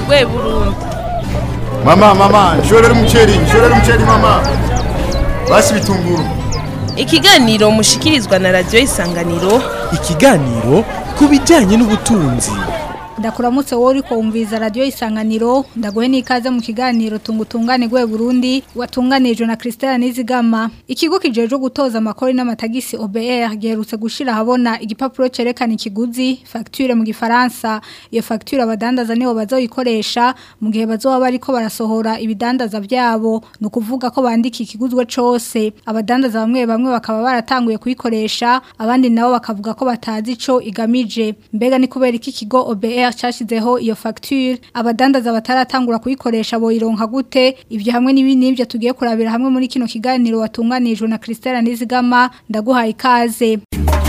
rwe burundi mama mama nshorera umuceri nshorera umuceri mama basi bitunguru ikiganiro mushikirizwa na radiyo isanganiro ikiganiro ku bijyanye n'ubutunzi ndakuramutse wowe uri kumviza radiyo isanganiro ndaguhe n'ikaze mu kiganiro tungutungane gwe Burundi watunganijwe na Christelle Nizigama ikigo kijeje gutoza amakori n'amatagisi OBR giherutse gushira habona igipapuro cerekana ikiguzi facture mu gifaransa iyo facture abadandaza nibo bazoyikoresha mu gihe bazoba bariko barasohora ibidandaza byabo no kuvuga ko bandika ikiguzwe cose abadandaza bamwe bamwe bakaba baratanguye kuyikoresha abandi nabo bakavuga ko batazi ico igamije mbega ni kubera iki kigo OBR cyashizeho iyo facture abadandaza bataratangura kuyikoresha boyironka gute ibyo hamwe n'ibindi nibyo tugiye kurabira hamwe muri kino kiganiro watunganijwe na Christelle Nizigama ndaguhaye ikaze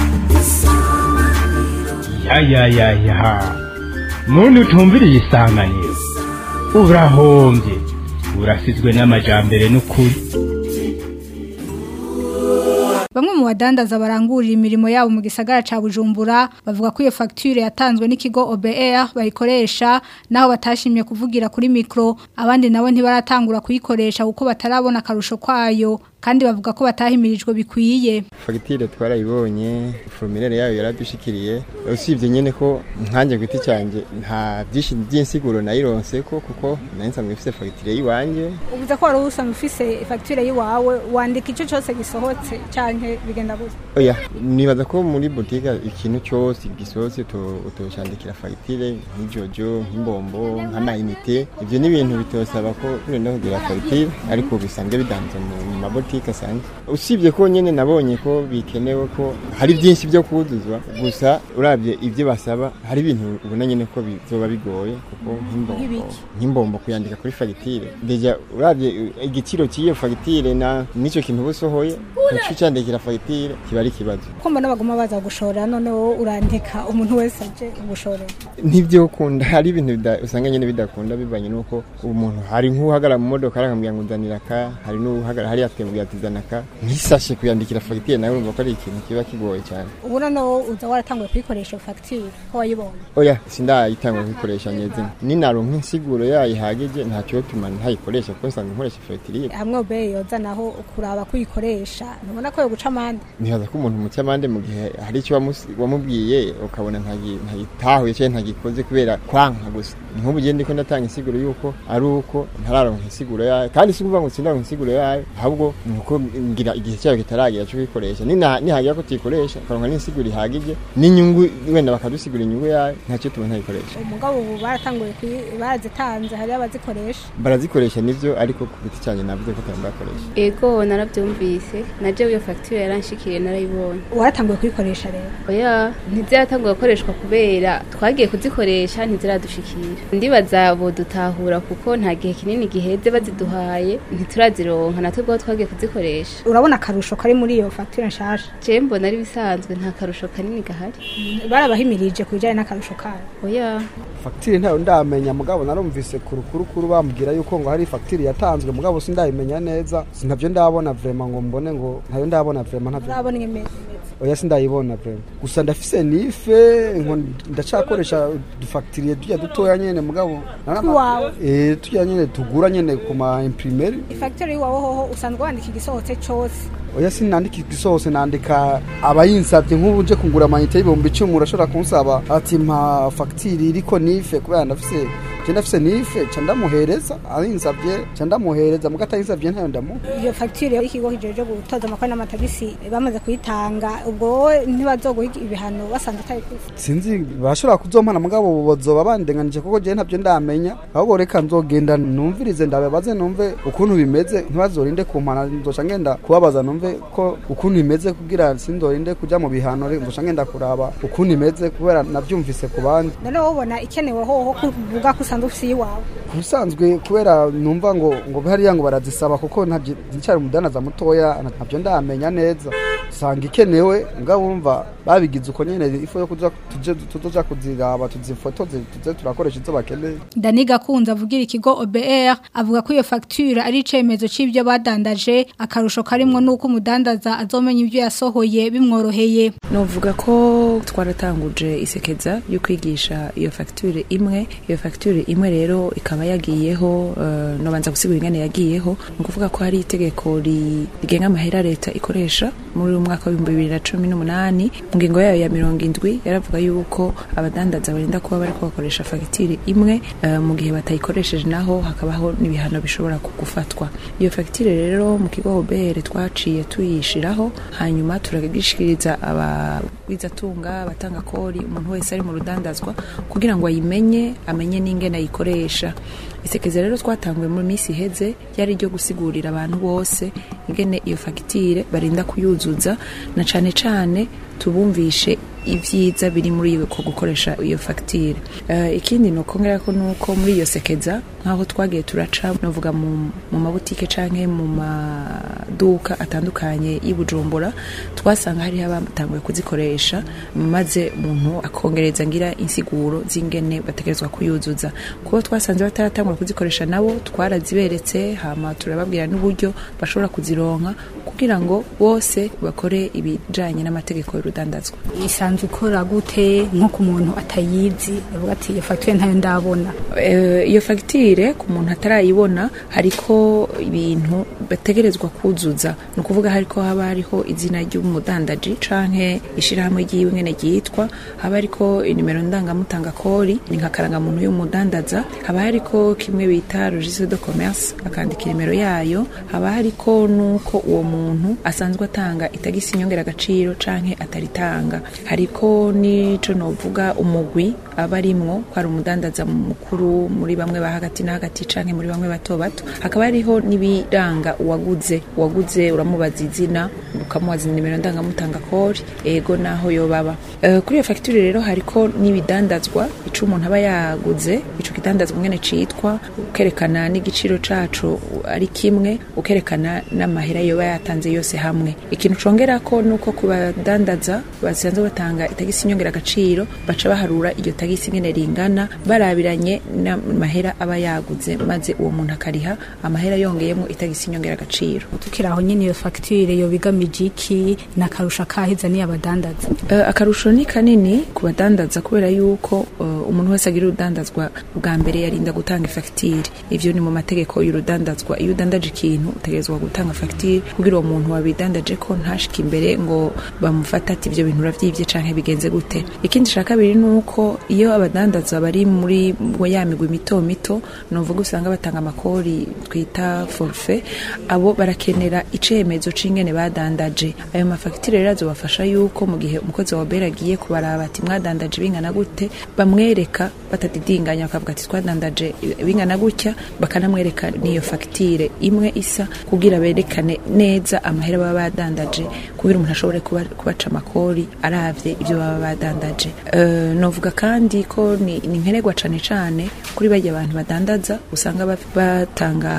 ya ya ya ya muntu utumviriye isanganiro urahombye urasizwe n'amajambere n'ukuri Bamwe mu badandaza barangurira imirimo yabo mu gisagara ca Bujumbura bavuga ko iyo facture yatanzwe n'ikigo OBR bayikoresha naho batashimye kuvugira kuri micro abandi nabo ntibaratangura kuyikoresha kuko batarabona karusho kwayo kandi bavuga ko batahimirijwe bikwiye fagitire twarayibonye formulaire yayo yaradushikiriye usibye nyene ko nkanje gwiti cyanje nta byinshi by'insiguro nayironse ko kuko nari nsanzwe mfise fagitire yiwanje ubuze ko wari usanzwe ufise facture yiwawe wandika ico cyose gisohotse canke bigenda gute oya nibaza ko muri boutique ikintu cyose gisohotse utoshandikira fagitire nk'ijojo nk'imbombo nk'amayinite ivyo ni ibintu bitosaba ko noneho kugira fagitire ariko bisanzwe bidanza mu mabotike boutique asanzwe usibye ko nyene nabonye ko bikenewe ko hari byinshi byo kuduzwa gusa urabye ibyo basaba hari ibintu ubona nyene ko bizoba bigoye kuko nk'imbombo nk'imbombo kuyandika kuri fagitire deja urabye igiciro cy'iyo fagitire na nico kintu busohoye ucu cyandikira fagitire kiba ari kibazo ko mbona baguma baza gushora none wowe urandika umuntu wese aje gushora nibyo kunda hari ibintu usanga nyene bidakunda bivanye nuko umuntu hari nk'uhagara mu modoka arakambwira ngo nzanira ka hari n'uhagara hari yatembwe yatizanaka ntisashe kuyandikira fagitire nawe urumva ko ari ikintu kiba kigoye cyane ubu noneho uza waratanguye kuyikoresha fagitire ko wayibonye oya sindayitangwa kuyikoresha nyezina ninaronka insiguro yayo ihagije ntacyo tuma ntayikoresha kuko nsanzwe nkoresha fagitire hamwe ubeye yoza naho kuraba kuyikoresha ntubona ko yo guca amande nihaza ko umuntu muca amande mu gihe hari icyo wamubwiye ukabona ntagitahuye cyangwa ntagikoze kubera kwanka gusa nk'ubu gihe ndiko ndatanga insiguro yuko ari uko ntararonka insiguro yayo kandi si ukuvuga ngo sindaronka insiguro yayo ahubwo nuko ngira igihe cyayo kitaragera cyo kuyikoresha nihagira ko tuyikoresha ukaronka n'insiguro ihagije n'inyungu wenda bakadusigura inyungu yayo ntacyo tubona ntayikoresha umugabo ubu baratanguye barazitanze hari abazikoresha barazikoresha nivyo ariko ku giti cyane navuze ko bakoresha ego narabyumvise naje iyo facture yaranshikiriye narayibonye waratanguye kuyikoresha rero oya ntiziratanguye gukoreshwa kubera twagiye kuzikoresha ntiziradushikira ndibaza bo dutahura kuko nta gihe kinini giheze baziduhaye ntiturazironka natwe bwo twagiye kuzikoresha urabona akarusho kari muri iyo facture nshasha je mbona ari bisanzwe nta karusho kanini gahari barabahimirije ku bijyanye n'akarusho kayo oya fagitire ntayo ndamenya mugabo narumvise ku rukurukuru bambwira yuko ngo hari fagitire yatanzwe mugabo sindayimenya neza sinabyo ndabona vrema ngo mbone ngo ntayo ndabona vrema ntabyo urabona imeze oya sindayibona vrema gusa ndafise nife ndacakoresha dufagitiriye tujya dutoya nyene mugabo wawe eh tujya nyene tugura nyene ku ma imprimeri ifacture yiwawe hoho usanzwe wandika igisohotse cyose oya sinandika igisohose nandika abayinsabye nk'ubu nje kugura amayinite y'ibihumbi icumi urashobora kunsaba ati mpa fagitire iriko nife kubera ndafise je ndafise nife ca ndamuhereza ayinsabye ca ndamuhereza muga atayinsabye ntayo ndamuha iyo fagitire y'ikigo kijeje gutoza amakori n'amatagisi bamaze kuyitanga ubwo wowe ntibazoguha ibihano basanze utayikoze sinzi bashobora kuzompana mugabo bazoba bandenganije kuko je ntabyo ndamenya ahubwo reka nzogenda numvirize ndababaze numve ukuntu bimeze ntibazorinde kumpana nzoca ngenda kubabaza numve ko ukuntu bimeze kugira sinzorinde kuja mu bihano nzoca ngenda kuraba ukuntu imeze kubera navyumvise ku bandi none wowe ubona ikenewe hoho kuvuga ko usanzwe ufise iwawe kubisanzwe kubera numva ngo ngo hariya ngo barazisaba kuko nticyari umudanaza mutoya ntabyo ndamenya neza sanga ikenewe ngabo wumva babigize uko nyene ifu yo kuja tuje tuzoja kuziraba tuzifotoze tuze turakoresha izo bakeneye Dani Gakunze avugira ikigo OBR avuga ko iyo facture ari icemezo c'ivyo badandaje akarusho karimwo nuko umudandaza azomenya ivyo yasohoye bimworoheye novuga ko twaratanguje isekeza yo kwigisha iyo facture imwe iyo facture imwe rero ikaba yagiyeho uh, nobanza gusigura ingane yagiyeho ni ukuvuga ko hari itegeko ri- rigenga amahera leta ikoresha muri uyu mwaka w'ibihumbi bibiri na cumi n'umunani mu ngingo yayo ya mirongo indwi yaravuga yuko abadandaza barinda kuba bariko bakoresha fagitire imwe uh, mu gihe batayikoresheje naho hakabaho n'ibihano bishobora gufatwa iyo fagitire rero mu kigo obere twaciye tuyishiraho hanyuma turagishikiriza abagwizatunga abatanga kori umuntu wese ari mu rudandazwa kugira ngo ayimenye amenye n'ingene ayikoresha isekeza rero twatanguye mu minsi iheze yari ryo gusigurira abantu bose ingene iyo fagitire barinda kuyuzuza na cane cane tubumvishe ibyiza biri muri ko gukoresha iyo fagitire uh, ikindi ni ukongera ko nuko muri iyo sekeza nk'aho twagiye turaca navuga mu, mu mabutike canke mu maduka atandukanye y'Ibujumbura twasanga hariho abatanguye kuzikoresha maze umuntu akongereza ngira insiguro z'ingene bategerezwa kuyuzuza kuko twasanze bataratangura kuzikoresha nabo twaraziberetse hama turababwira n'uburyo bashobora kuzironka kugira ngo bose bakore ibijanye n'amategeko y'urudandazwa isanzwe ikora gute nko ku muntu atayizi avuga ati iyo fagitire ntayo ndabona Eh, iyo fagitire ku muntu atarayibona hariko ibintu bategerezwa kuzuza ni ukuvuga hariko haba hariho izina ry'umudandaji canke ishirahamwe ryiwe ngene ryitwa haba hariko inimero ndangamutanga kori ni nka karangamuntu y'umudandaza haba hariko kimwe bita registre de commerce akandika inimero yayo haba hariko nuko uwo muntu asanzwe atanga itagisi inyongera agaciro canke ataritanga hariko n'ico novuga umugwi aba arimwo ko ari umudandaza mukuru muri bamwe ba hagati na hagati canke muri bamwe bato bato hakaba hariho n'ibiranga uwaguze uwaguze uramubaza izina ukamubaza nimero ndangamutanga kori ego naho yobaba uh, kuri iyo fagitire rero hariko n'ibidandazwa ico umuntu aba yaguze ico kidandazwa ngene citwa ukerekana n'igiciro caco ari kimwe ukerekana n'amahera yoba yatanze yose hamwe ikintu congerako nuko ku badandaza basanzwe batanga itagisi inyongera agaciro baca baharura iryo tagisi ngene ringana barabiranye n'amahera aba yaguze maze uwo muntu akariha amahera yongeyemo itagisi inyongera agaciro tukiri aho nyine iyo fagitire yo bigamije iki ni akarusho kahiza niyo abadandaza uh, akarusho ni kanini ku badandaza kubera yuko uh, umuntu wese agira urudandazwa bwa mbere yarinda gutanga ifagitire ivyo ni mu mategeko y'urudandazwa iyo udandaje ikintu utegerezwa gutanga fagitire kugira uwo muntu wabidandaje ko ntashike imbere ngo bamufata ati ivyo bintu uravyivye canke bigenze gute ikindi ca kabiri ni uko iyo abadandaza bari muri ya migwi mito mito novuga usanga batanga amakori twita forfe abo barakenera icemezo c'ingene badandaje ayo mafagitire rero azobafasha yuko mu gihe umukozi wa bera agiye kubaraba ati mwadandaje bingana gute bamwereka batadidinganya bakavuga ati twadandaje bingana gutya bakanamwereka n'iyo fagitire imwe isa kugira berekane neza amahera baba badandaje kugira umuntu ashobore kuba, kubaca amakori aravye ivyo baba badandaje uh, novuga kandi ko ni, ni nkenerwa cane cane kuri barya abantu badandaza usanga batanga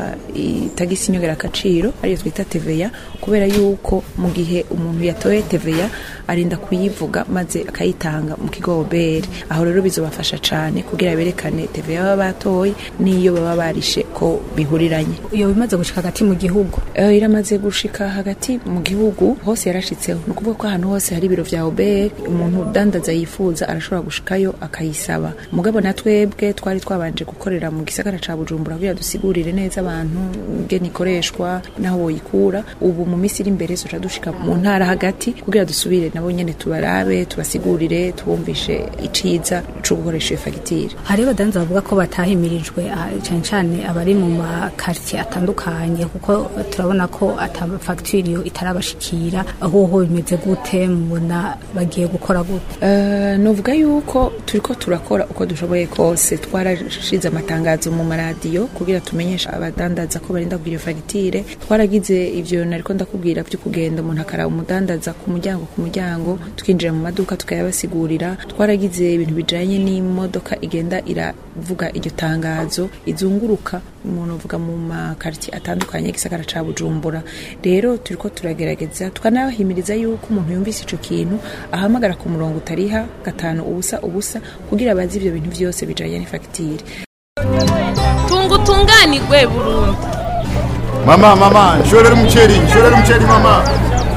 itagisi inyongera agaciro ariyo twita TVA kubera yuko mu gihe umuntu yatoye TVA arinda kuyivuga maze akayitanga mu kigo obere aho rero bizobafasha cane kugira berekane TVA baba batoye n'iyo baba barishe ko bihuriranye iyo bimaze gushika hagati mu gihugu uh, iramaze gushika hagati mu gihugu hose yarashitseho ni ukuvuga ko ahantu hose hari ibiro vya obere umuntu udandaza yifuza arashobora gushikayo akayisaba mugabo na twebwe twari twabanje gukorera mu gisagara ca bujumbura kugira dusigurire neza abantu ngene ikoreshwa naho woyikura ubu mu minsi iri imbere zoca dushika mu ntara hagati kugira dusubire nabo nyene tubarabe tubasigurire tubumvishe iciza co gukoresha iyo fagitire hari abadanza bavuga ko batahimirijwe cane cane abari mu makartier atandukanye kuko turabona ko ata fagitire iyo itarabashikira aho ho bimeze gute mubona bagiye gukora gute uh, novuga yuko turiko turakora uko dushoboye kose twarashize amatangazo mu maradiyo kugira tumenyesha abadandaza ko barinda kugira fagitire twaragize ivyo nariko ndakubwira vyo kugenda umuntu akaraba umudandaza ku muryango ku muryango tukinjira mu maduka tukayabasigurira twaragize ibintu bijanye n'imodoka igenda ira kuvuga iryo tangazo izunguruka umuntu uvuga mu makaritiye atandukanye y'igisagara ca bujumbura rero turiko turagerageza tukanabahimiriza yuko umuntu yumvise ico kintu ahamagara ku murongo utariha gatanu ubusa ubusa kugira bazi ivyo bintu vyose bijanye n'ifagitire tunga utunganirwe burundu Mama, mama, nshorera umuceri, nshorera umuceri mama.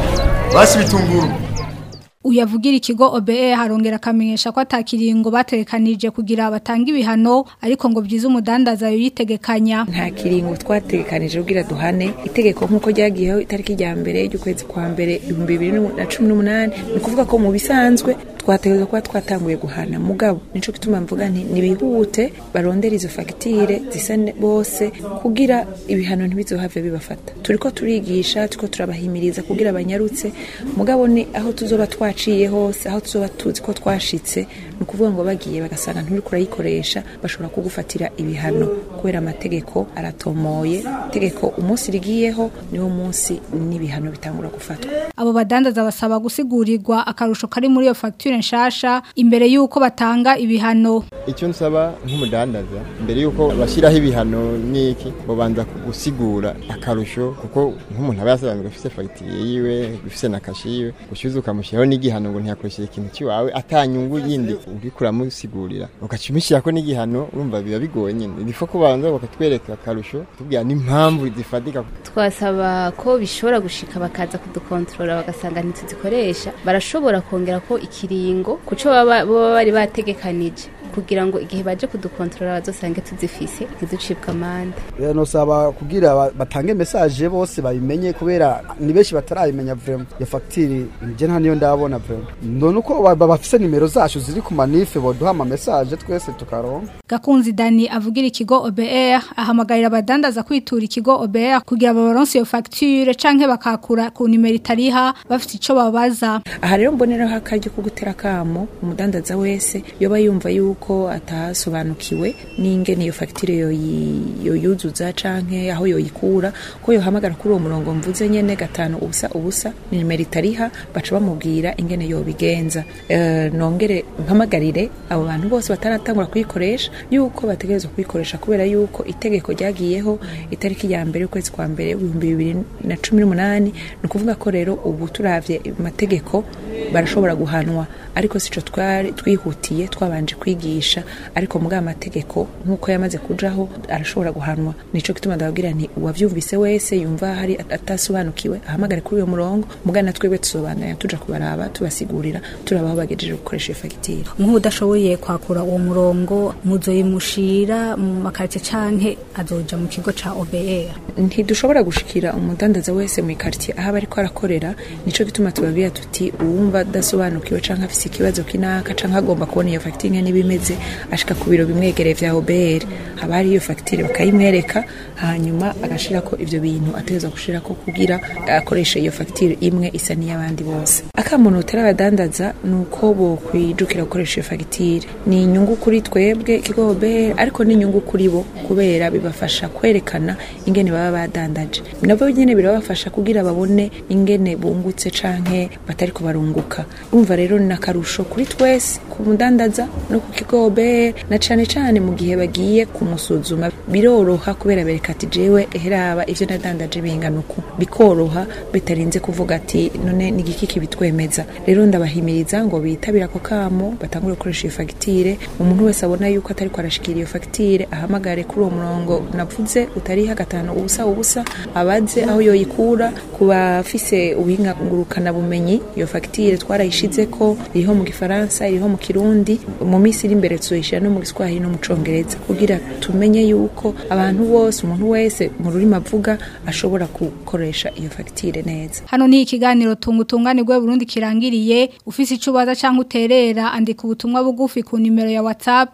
Basi bitunguru. uyavugira ikigo OBE harongera akamenyesha ko atakiringo batekanije kugira batanga ibihano ariko ngo byiza umudandaza yitegekanya nta kiringo twatekanije kugira duhane itegeko nk'uko ryagiyeho itariki rya mbere ry'ukwezi kwa mbere ibihumbi bibiri na cumi n'umunani ni ukuvuga ko mu bisanzwe twategereza kuba twatanguye guhana mugabo nico gituma mvuga nti nibihute barondera izo fagitire zisa ne- bose kugira ibihano ntibizohave bibafata turiko turigisha turiko turabahimiriza kugira banyarutse mugabo ni aho tuzoba twaciye hose aho tuzoba tuzi ko twashitse ni ukuvuga ngo bagiye bagasanga nturiko urayikoresha bashobora kugufatira ibihano kubera amategeko aratomoye itegeko umunsi rigiyeho niwo munsi n'ibihano bitangura gufatwa abo badandaza basaba gusigurirwa akarusho kari muri iyo facture nshasha imbere y'uko batanga ibihano icyo nsaba nk'umudandaza mbere y'uko bashyiraho ibihano n'iki babanza gusigura akarusho kuko nk'umuntu aba yasobanurwa afite fagitire yiwe ifite na kashi yiwe gushyuza ukamushyiraho n'igihano ngo ntiyakoresheje ikintu cy'iwawe atanyungu yindi uriko uramusigurira ugaca umushyirako n'igihano urumva biba bigoye nyine bifo kubanza bakatwereka akarusho tubwira n'impamvu zifatika twasaba ko bishobora gushika bakaza kudukontorora bagasanga ntituzikoresha barashobora kongera ko ikiringo kuco baba baba bari bategekanije kugira ngo igihe baje kudukontorora bazosange tuzifise ntiducibwe amande Eh, nosaba kugira ba- batange message bose babimenye kubera ni benshi batarayimenya vraiment ya facture nje nta niyo ndabona vraiment none uko ba- ba- bafise nimero zacu ziri ku manife boduha ama message twese tukaronka Gakunzi Dani avugira ikigo OBR ahamagarira abadandaza kwitura ikigo OBR kugira babaronse iyo facture canke bakakura ku nimero itariha bafite ico babaza aha rero mboneraho akaryo ko gutera akamo umudandaza wese yoba yumva yuko atasobanukiwe n'ingene iyo fagitire yoyi- yoyuzuza canke aho yoyikura ko yohamagara kuri uwo murongo mvuze nyene gatanu ubusa ubusa ni nimero itariha baca bamubwira ingene yobigenza Eh, nongere mpamagarire abo bantu bose bataratangura kuyikoresha yuko bategerezwa kuyikoresha kubera yuko itegeko ryagiyeho itariki ya mbere y'ukwezi kwa mbere ibihumbi bibiri na cumi n'umunani ni ukuvuga ko rero ubu turavye amategeko barashobora guhanwa ariko sico twari twihutiye twabanje kwigisha ariko muri amategeko nk'uko yamaze kujaho arashobora guhanwa nico gituma ndababwira nti uwavyumvise wese yumva hari atasobanukiwe ahamagare kuri uyo murongo mugana twebwe tusobandanya tuja kubaraba tubasigurira turabaho bagejeje gukoresha iyo fagitire nk'udashoboye kwakura uwo murongo muzoyimushira mu makarite canke azoja mu kigo ca OBR ntidushobora gushikira umudandaza wese mu ikaritiye aho aba ariko arakorera nico gituma tubabwira tuti uwumva adasobanukiwe canke afise ikibazo kinaka canke agomba kubona iyo fagitire ingene iba imeze ashika ku biro bimwegereye vya OBR haba hari iyo fagitire bakayimwereka hanyuma agashirako ivyo bintu ategerezwa gushirako kugira akoreshe iyo fagitire imwe isa n'iy'abandi bose akamuntu utari abadandaza ni uko bokwijukira gukoresha iyo fagitire ni inyungu kuri twebwe ikigo OBR ariko ni inyungu kuri bo kubera bibafasha kwerekana ingene baba badandaje nabo nyene birabafasha kugira babone ingene bungutse canke batariko barunguka urumva rero ni akarusho kuri twese ku mudandaza no ku kigo OBR na cane cane mu gihe bagiye kumusuzuma biroroha kubera bereka ati jewe eheraba ivyo nadandaje bingana uku bikoroha bitarinze kuvuga ati none ni igiki kibitwemeza rero ndabahimiriza ngo bitabire ako kamo batangure gukoresha iyo fagitire umuntu wese abona yuko atariko arashikira iyo fagitire ahamagare kuri uwo murongo navuze utariha gatanu ubusa ubusa abaze aho yoyikura ku bafise ubuhinga ngurukana bumenyi iyo fagitire twarayishizeko iriho mu gifaransa iriho mu kirundi mu minsi iri imbere tuzoyishira no mu giswahili no mu congereza kugira tumenye yuko abantu bose umuntu wese mu rurimi avuga ashobora gukoresha iyo fagitire neza Hano ni ikiganiro tungu tunganirwe Burundi kirangiriye ufise ico ubaza canke uterera andika ubutumwa bugufi ku nimero ya WhatsApp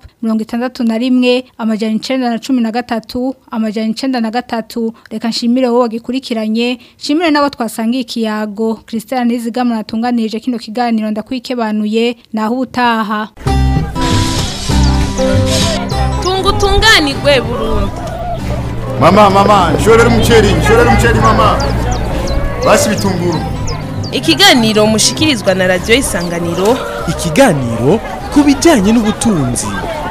61 amajana 913 amajana 93 reka nshimire wowe wagikurikiranye nshimire nabo twasangiye ikiyago Christian Nizigama natunganije kino kiganiro ndakwikebanuye naho utaha tunga utunganirwe burundu Mama, mama, nshorera umuceri, nshorera umuceri mama. Basi bitunguru. ikiganiro mushikirizwa na radiyo isanganiro ikiganiro ku bijyanye n'ubutunzi